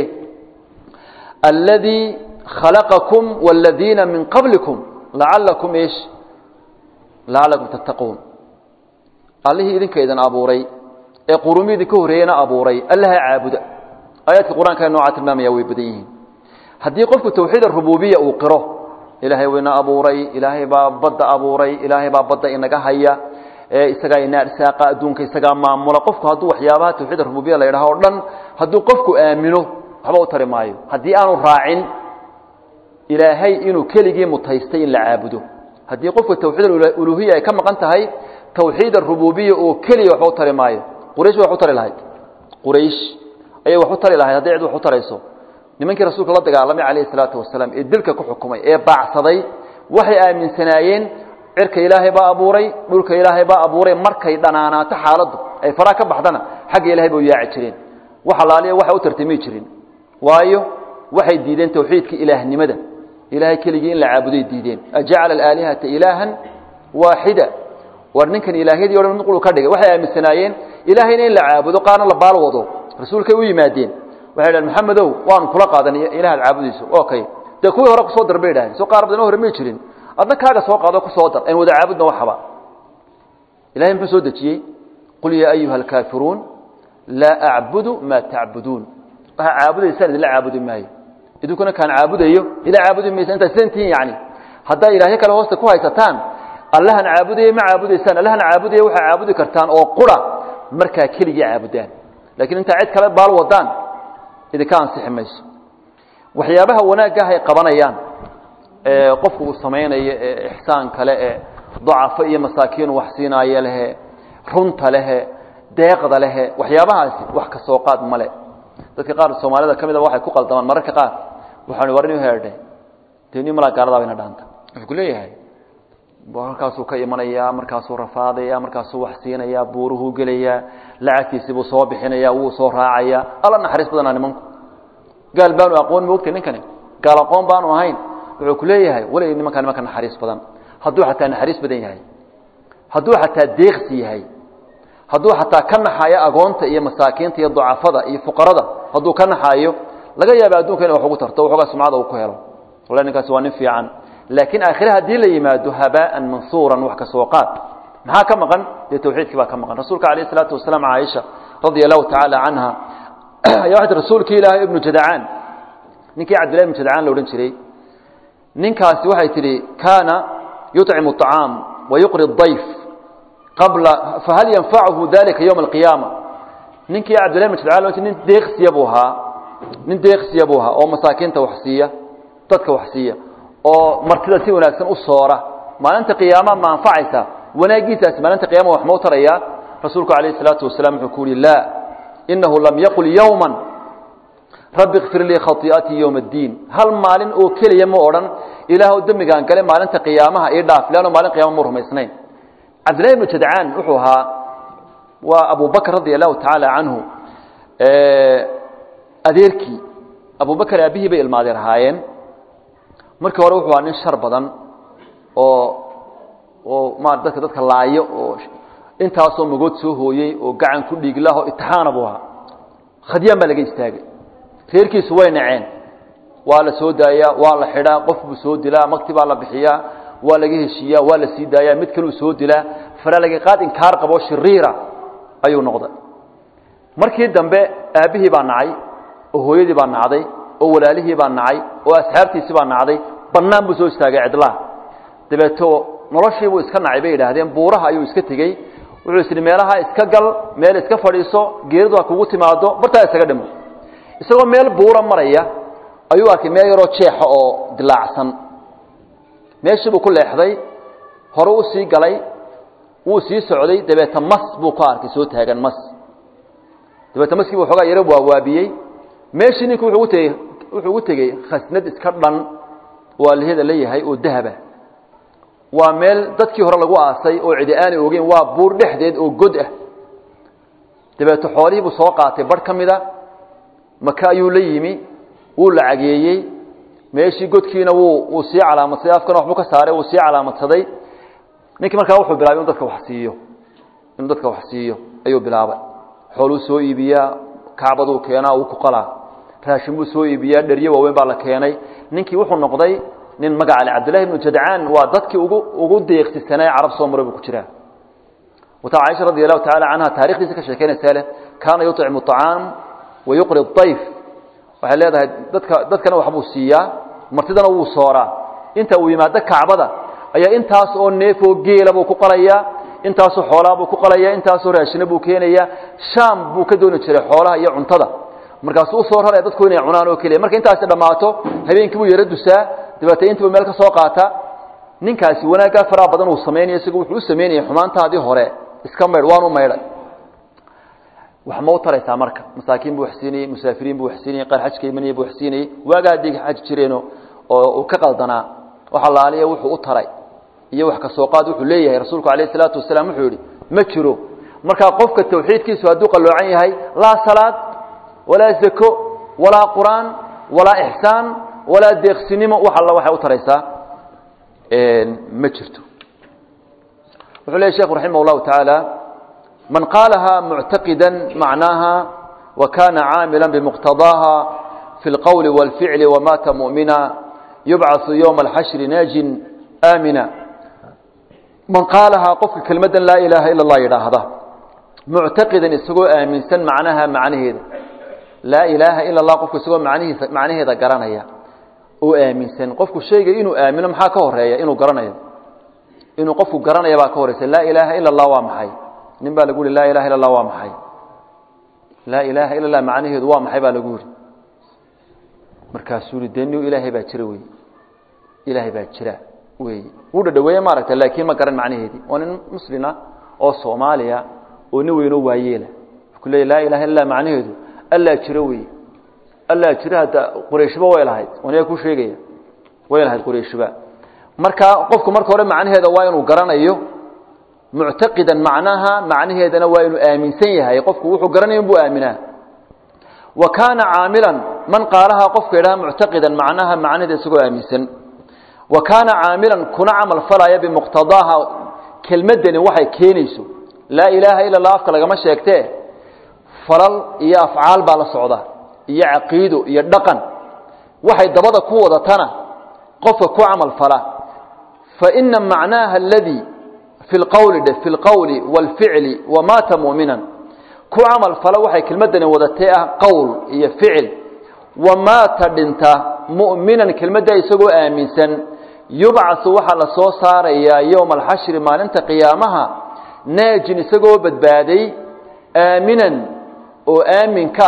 S1: alladii khalaqakum wاladiina min qablikum lacalakum ish lacalakum tattaquun allihii idinka idin abuuray ee qurumii idinka horreeyena abuuray allaha caabuda aayaadka qur-aanka noocaa tilmaamaya way badan yihiin haddii qofku tawxiid arububiya uu qiro ilaahay wayna abuuray ilaahay baa badda abuuray ilaahay baa badda inaga haya ee isagaa ina arsaaqa adduunka isagaa maamula qofku hadduu waxyaabaha tawxiid arububiya la yidhaha o dhan hadduu qofku aamino waxba u tari maayo haddii aanu raacin ilaahay inuu keligii mutaystay in la caabudo haddii qofku tawxiid uluhiya ay ka maqan tahay tawxiid arububiya oo keliya waxba u tari maayo quraysh way wax u tari lahayd quraysh ayay wax u tari lahayd hadday cid wax u tarayso nimankii rasuulka la dagaalamay calayhi salaatu wasalaam ee dilka ku xukumay ee baacsaday waxay aaminsanaayeen cirka ilaahay baa abuuray dhulka ilaahay baa abuuray markay dhanaanaato xaaladdu ay faraa ka baxdana xagga ilahay bay u yaaci jireen wax alaaliya waxay u tartami jirin waayo waxay diideen tawxiidka ilaahnimada ilahay keligii in la caabuday diideen ajacala alaalihata ilaahan waaxida war ninkan ilaahyadii o dhan mid qulu ka dhigay waxay aaminsanaayeen ilaahayna in la caabudo qaarna la baal wado rasuulkay u yimaadeen waxay dhahen maxamedow waanu kula qaadanay ilaah ad caabudayso okay dee kuwii hore kusoo dar bay idhahdeen soo qaar badan hore may jirin adna kaaga soo qaado kusoo dar an wada caabudna waxaba ilahay muxuu soo dejiyey qul yaa ayuha alkaafiruun laa acbudu maa tacbuduun waxaa caabudaysaan idinla caabudi maayo idinkuna kaan caabudayo ila caabudi maysa intaad sidantihiin yani haddaa ilaahyo kale hoosta ku haysataan allahan caabudaya ma caabudaysaan allahan caabudaya waxaa caabudi kartaan oo qura markaa keligii caabudaan lakiin intaa cid kale baal wadaan idinka ansixi mayso waxyaabaha wanaaggaah ay qabanayaan ee qofku uu samaynayo ee ixsaan kale ee dacafo iyo masaakiinu wax siinaayo lehe runta lehe deeqda lehe waxyaabahaasi wax ka soo qaad male dadka qaar soomaalida ka mid a waxay ku qaldamaan mararka qaar waxaan warni heedhe deni malaa gaaladaa bayna dhaanta wuxuu ku leeyahay halkaasuu ka imanayaa markaasuu rafaadaya markaasuu wax siinayaa buuruhuu gelayaa lacagtiisibuu soo bixinaya wuu soo raacaya alla naxariis badanaa nimanku gaal baanu aqoon moogta ninkani gaal aqoon baanu ahayn wuxuu ku leeyahay weli nimankaa nimanka naxariis badan hadduu xataa naxariis badan yahay hadduu xataa deeqsi yahay hadduu xataa ka naxaayo agoonta iyo masaakiinta iyo dacafada iyo fuqarada hadduu ka naxaayo laga yaaba adduunka ina wax ugu tarto waxoogaa sumcada uu ku helo wallahi ninkaasi waa nin fiican laakiin aakhire haddii la yimaado habaa'an mansuuran wax ka soo qaad maxaa ka maqan dee tawxiidkii baa ka maqan rasuulka calayh isalaatu wasalaam caaisha radia allahu tacaala canha ayaa waxay tii rasuulkii ilaahay ibnu jadacaan ninkii cabdillahi ibnu jadacaan la odhan jiray ninkaasi waxay tidhi kaana yuطcimu الطacaam wayuqri الضayf qabla fahal yanfacuhu dalika yowma alqiyaama ninkii cabdillahi ibnu jadacaan lo nin deeqsiya buu ahaa nin deeqsiya buu ahaa oo masaakiinta wax siiya dadka wax siiya oo martida si wanaagsan u soora maalinta qiyaama ma anfacaysa wanaagiisaasi maalinta qiyama wax mau tarayaa rasuulku calayh الsalaatu wasalaam wuxuu ku uhi laa inahu lam yaqul yowma rabbi kfir lii khaii'atii yowma اddiin hal maalin oo keliya ma odhan ilaahw dembigaan gale maalinta qiyaamaha ii dhaaf leanno maalin qiyama mu rumaysnayn cabdillahi ibnu jadcaan wuxuu ahaa waa abu bakr radia allahu tacaala canhu adeerkii abu bakr aabihii bay ilmaadeer ahaayeen markii hore wuxuu ahaa nin shar badan oo oo ma dadka dadka laayo oo intaasoo magood soo hooyey oo gacan ku dhiiglaho itixaana buu ahaa khadyaan baa laga istaagay reerkiisu way naceen waa la soo daayaa waa la xidhaa qof buu soo dilaa makti baa la bixiyaa waa laga heshiiyaa waa la sii daayaa mid kaluu soo dilaa faralagaqaad inkaar qabo shiriira ayuu noqday markii dambe aabbihii baa nacay oo hooyadii baa nacday oo walaalihii baa nacay oo asxaabtiisii baa nacday bannaan buu soo istaagay cidlaha dabeeto noloshiibuu iska nacay bay yidhaahdeen buuraha ayuu iska tegey wuxuu is idhi meelaha iska gal meel iska fadhiiso geeridu ha kugu timaado bartaa isaga dhimo isagoo meel buura maraya ayuu arkay meel yaroo jeexa oo dilaacsan meeshii buu ku leexday hore u sii galay wuu sii socday dabeeta mas buu ku arkay soo taagan mas dabeeta maskii buu xoogaa yaro waawaabiyey meeshii ninku wuxuu ugu tegey wuxuu ugu tegey khasnad iska dhan oo allihada la yahay oo dahaba waa meel dadkii hore lagu aasay oo cidi aanay ogeyn waa buur dhexdeed oo god ah dabeeto xoolihii buu soo qaatay barh ka mida maka ayuu la yimi wuu lacageeyey meeshii godkiina wuu wuu sii calaamadsaday afkana waxbuu ka saaray wuu sii calaamadsaday ninkii markaa wuxuu bilaabay inu dadka wax siiyo inuu dadka wax siiyo ayuu bilaabay xooluu soo iibiyaa kacbaduu keenaa uu ku qalaa raashin buu soo iibiyaa dheryo waaweyn baa la keenay ninkii wuxuu noqday nin magaca le cabdillahi ibnu jadcaan waa dadkii ugu ugu deeqsisanaa carab soo maray buu ku jiraa wata caaisha radi allahu tacala canha taarikhdiisa ka sheekeynaysaa leh kaana yuطcimu الطacaam wayuqri الضayf waxay leedahay dadka dadkana waxbuu siiyaa martidana wuu sooraa inta uu yimaado kacbada ayaa intaas oo neefoo geela buu ku qalayaa intaasoo xoolaa buu ku qalayaa intaasoo raashina buu keenayaa shaam buu ka dooni jiray xoolaha iyo cuntada markaasuu usoo raraya dadku inay cunaan oo keliya marka intaasi dhammaato habeenkii buu yaro dusaa dabeete intiibu meel ka soo qaata ninkaasi wanaaggaa faraha badan uu samaynaya isagu wuxuu u samaynayay xumaantaadii hore iska maydh waanu maydhay wax ma u taraysaa marka masaakiin buu wax siinayey musaafiriin buu wax siinayey qaar xajka imanaya buu wax siinayey waaga haddii xaj jireeno oo uu ka qaldanaa wax allaaliya wuxuu u taray iyo wax ka soo qaad wuxuu leeyahay rasuulku calayhi salaatu wasalaam wuxuu yidhi ma jiro markaa qofka tawxiidkiisu hadduu qalloocan yahay laa salaad walaa zako walaa qur-aan walaa ixsaan walaa deeqsinimo wax alla waxay u taraysaa ma jirto wuxuu leeyahy sheekhu raximah اllahu tacaala man qaalaha muctaqida macnaaha wa kana caamila bimuqtadaaha fi اlqowli wاlficli wamaata mu'mina yubcaثu ywma alxashri naajin aamina man qaalahaa qofka kelmaddan laa ilaaha ila اllah yidhaahda muctaqidan isagoo aaminsan macnaha macnaheeda laa ilaaha ila اllah qofku isagoo manihiisa macnaheeda garanaya oo aaminsan qofku shayga inuu aamino maxaa ka horeeya inuu garanayo inuu qofku garanaya baa ka horeysa laa ilaaha ila اllah waa maxay nin baa lagu yihi laa ilaha illa اllah waa maxay laa ilaaha ila اllah macnaheedu waa maxay baa lagu yihi markaasuu yihi dee ni ilaahay baa jira wey ilaahay baa jira wey wuu dhadhaweeye maaragta laakiin ma garan macnaheedii waa nin muslina oo soomaaliya oo nin weynoo waayeela ku leeya laa ilaha illa macnaheedu allaa jiro wey allaa jiro hadda qurayshiba way lahayd aniga ku sheegaya way lahayd qurayshiba marka qofku marka hore macnaheeda waa inuu garanayo muctaqidan macnaha macnaheedana waa inuu aaminsan yahay qofku wuxuu garanaya inbuu aaminaa wa kaana caamilan man qaalahaa qofka yidhaha muctaqidan macnaha macnaheeda isagoo aaminsan wa kaana caamilan kuna camal falaya bimuqtadaaha kelmaddani waxay keenayso laa ilaaha ila allah afka lagama sheegtee falal iyo afcaal baa la socda iyo caqiido iyo dhaqan waxay dabada ku wadatana qofka ku camal fala fa ina macnaaha aladii fi lqowli dhe fi lqowli wاlficli wamaata mu'minan ku camal fala waxay kelmaddani wadatee ah qowl iyo ficil wamaata dhinta mu'minan kelmadda isagoo aaminsan yubcaثu waxaa la soo saarayaa yowma alxashri maalinta qiyaamaha naajin isagoo badbaaday aaminan oo aamin ka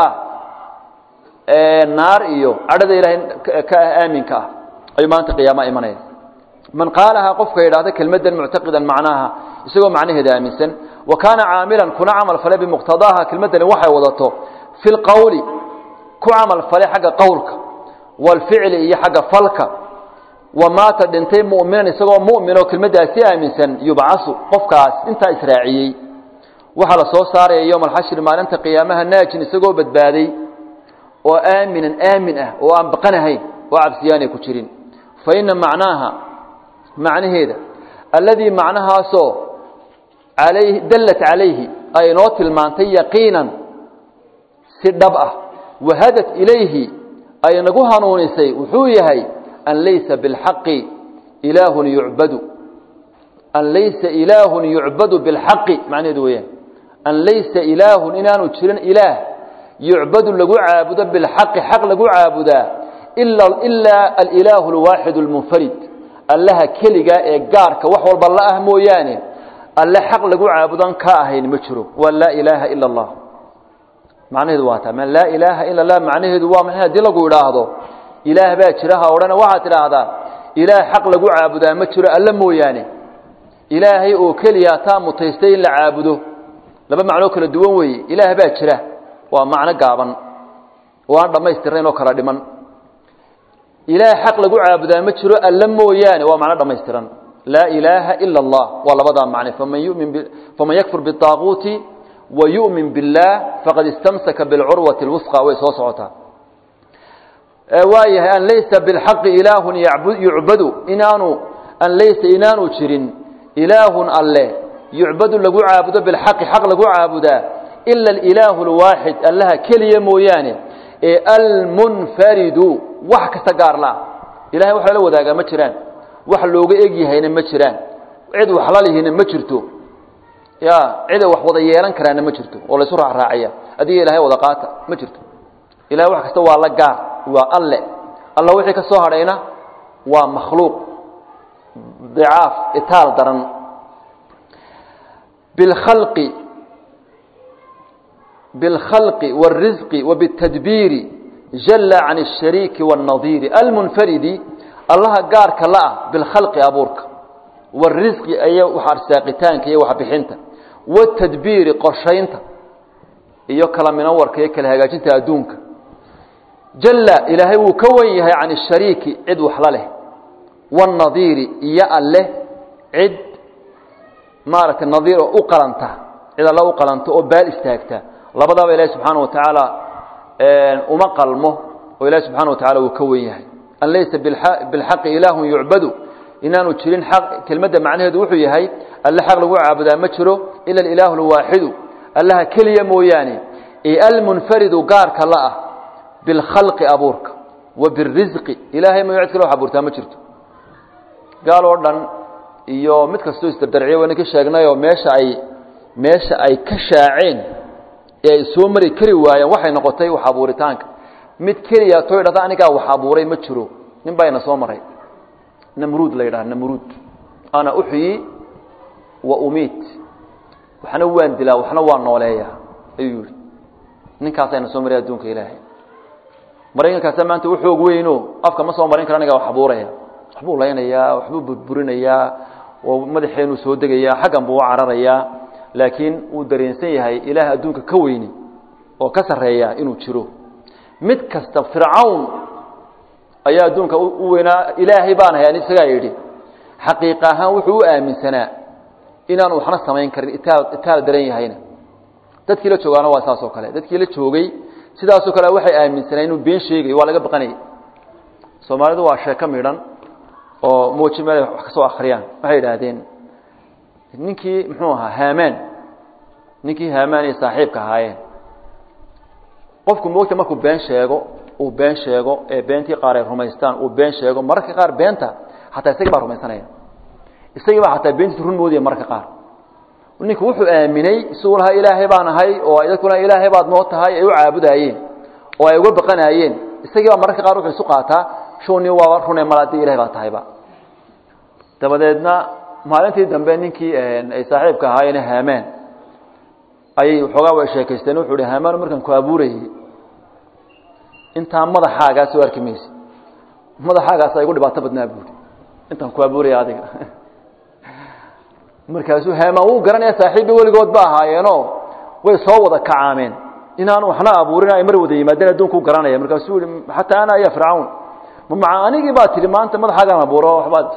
S1: ah naar iyo cadhada ilaahay ka ah aaminka ah ayuu maalinta qiyaamaha imanaya man qaalahaa qofka yidhahda kelmaddan muctaqidan macnaaha isagoo macnaheeda aaminsan wa kaana caamilan kuna camal fale bimuqtadaaha kelmaddani waxay wadato fi lqowli ku camal fale xagga qowlka waalficli iyo xagga falka wamaata dhintay mu'minan isagoo mu'min oo kelmaddaasi aaminsan yubcasu qofkaas intaa israaciyey waxaa la soo saaraya yowma alxashri maalinta qiyaamaha naajin isagoo badbaaday oo aaminan aamin ah oo aan baqanahayn oo cabsiyaanay ku jirin fa ina macnaaha macnaheeda alladii macnahaasoo alayhi dallat calayhi ay inoo tilmaantay yaqiinan si dhab ah wahadat ilayhi ay nagu hanuunisay wuxuu yahay an laysa bilxaqi ilaahun yucbadu an laysa ilaahun yucbadu bilxaqi macnaheedu weeyaan an laysa ilaahun inaanu jirin ilaah yucbadu lagu caabudo bilxaqi xaq lagu caabudaa ilaa alilaahu alwaaxidu almunfarid allaha keligaa ee gaarka wax walba la ah mooyaane alle xaq lagu caabudan ka ahayn ma jiro waa laa ilaaha ila allah macnaheedu waa taa ma laa ilaaha ila allah macnaheedu waa maxay haddii lagu idhaahdo ilaah baa jira ha odhana waxaad tidhaahdaa ilaah xaq lagu caabudaa ma jiro alle mooyaane ilaahay oo keliya taa mutaystay in la caabudo laba macnoo kala duwan weeye ilaah baa jira waa macno gaaban oo aan dhammaystirnayn oo kala dhiman ilaah xaq lagu caabudaa ma jiro alle mooyaane waa macno dhammaystiran laa ilaaha ila allah waa labadaa macne faman yumin faman yakfur biطaaquuti wa yu'min biاllah faqad istamsaka biاlcurwati اlwusqa way soo socotaa waayahay an laysa biاlxaqi ilaahun yucbadu inaanu an laysa inaanu jirin ilaahun alle yucbadu lagu caabudo bilxaqi xaq lagu caabudaa ila alilaahu اlwaaxid allaha keliya mooyaane ee almunfaridu wax kasta gaar la ilahay wax lala wadaagaa ma jiraan wax looga egyahayna ma jiraan cid wax lalihina ma jirto ya ciday wax wada yeelan karaana ma jirto oo laysu raacraacaya adiga ilahay wada qaata ma jirto ilahay wax kasta waa la gaar waa alle alla wixii ka soo hadhayna waa makhluuq dicaaf itaal daran bilkhalqi bilkhalqi wاlrisqi wabالtadbiiri jala can الshariiki wالnadiiri almunfaridi allaha gaarka la ah bilkhalqi abuurka wاrisqi ay wax arsaaqitaanka iyo waxbixinta wاtadbiiri qorshaynta iyo kala minawarka iyo kala hagaajinta adduunka jalla ilaahay wuu ka wen yahay can ishariiki cid waxla leh waannadiiri iyo alleh cid maaragtay nadiir oo u qalanta cid alle u qalanta oo baal istaagta labadaaba ilaahi subxaana wa tacaala uma qalmo oo ilahi subxana wa tacala wuu ka wen yahay an laysa bilxaqi ilaahun yucbadu inaanu jirin xaq kelmadda macnaheedu wuxuu yahay alle xaq lagu caabudaa ma jiro ila alilaahu alwaaxidu allaha keliya mooyaane ee almunfaridu gaarka la ah bilkhalqi abuurka wa birisqi ilaahay mayo cid kale wax abuurtaa ma jirto gaal oo dhan iyo mid kastoo isdardarciya wayna ka sheegnayoo meesha ay meesha ay ka shaaceen ee ay soo mari kari waayeen waxay noqotay wax abuuritaanka mid keliya too idhahda anigaa wax abuuray ma jiro nin baa ina soo maray namruud la yidhaha namruud ana uxyi wa umiit waxna waan dilaa waxna waan nooleeyaa ayuu yihi ninkaasayna soo maray adduunka ilaahay maraykankaasa maanta u xoog weyno afka ma soo marin kara anigaa wax abuuraya waxbuu laynayaa waxbuu burburinayaa oo madaxeenuu soo degayaa xaggan buu u cararayaa laakiin wuu dareensan yahay ilaah adduunka ka weyni oo ka sarreeya inuu jiro mid kasta fircawn ayaa adduunka u weynaa ilaahay baan hay isagaa yidhi xaqiiqa ahaan wuxuu u aaminsanaa inaanu waxna samayn karin itaal itaal daran yahayna dadkii la joogaana waa saas oo kale dadkii la joogay sidaasoo kale waxay aaminsaneen inuu been sheegayo waa laga baqanayay soomaalidu waa sheeko midhan oo mooji meel wax ka soo akriyaan waxay idhaahdeen ninkii muxuu ahaa haamaan ninkii haamaan iyo saaxiibka ahaayeen qofku moogta markuu been sheego uu been sheego ee beentii qaar ay rumaystaan uu been sheego mararka qaar beenta hataa isagii baa rumaysanaya isagii baa hataa beentiisa run moodaya mararka qaar ninku wuxuu aaminay isaguu lahaa ilaahay baan ahay oo dadkuna ilaahay baad noo tahay ay u caabudaayeen oo ay uga baqanaayeen isagii baa mararka qaar wuxuu isu qaataa shuni waaba rune malaadii ilahay baa tahayba dabadeedna maalintii dambe ninkii ay saaxiibka ahaayeen haamaan ayay waxoogaa way sheekaysteen wuxuu hi haamaan markaan ku abuurayey intaa madaxaagaa soo arki mayse madaxaagaasa igu dhibaato badnaa buuri intaan ku abuuraya adiga markaasuu haamaan wuu garanaya saaxiibba weligood ba ahaayeenoo way soo wada kacaameen inaanu waxna abuurin ay mar wada yimaadeen adduunku garanaya markaasuu yihi xataa ana ya fircawn ma maca anigii baa tihi maanta madaxaagaan abuuro waxbaad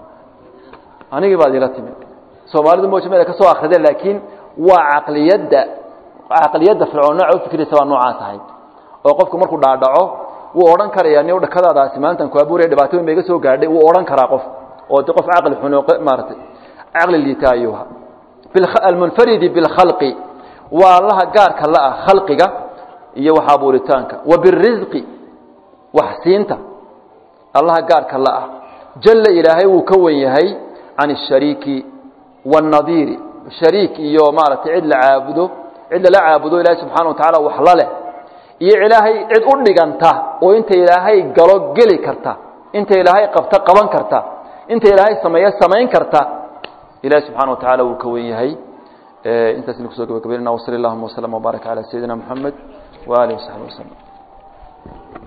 S1: anigii baad ila timi soomaalidu mojameda ka soo akrideen laakiin waa caqliyadda caqliyadda fircoon nooca ufikiraysa baa noocaa tahay oo qofku markuu dhaadhaco wuu odhan karaya ni dhakadaadaasi maalintan ku abuuraya dhibaatooyin ba iga soo gaadhay wuu odhan karaa qof oo de qof caqli xun maaratay caqli liita ayuu ahaa almunfaridi bilkhalqi waa allaha gaarka la ah khalqiga iyo wax abuuritaanka wa birisqi wax siinta allaha gaarka la ah jalla ilaahay wuu ka wen yahay can ashariiki waannadiiri shariik iyo maaragtay cid la caabudo cid lala caabudo ilaahay subxana wa tacaala wax la leh iyo ilaahay cid u dhiganta oo inta ilaahay galo geli karta inta ilaahay qabta qaban karta inta ilaahay sameeya samayn karta ilahi subxana wa tacala wuu ka wen yahay intaasna kusoo gabagabaynana wasali allahuma waslama wbaarak calaa sayidina moxamed waalihi wasaxbi waslem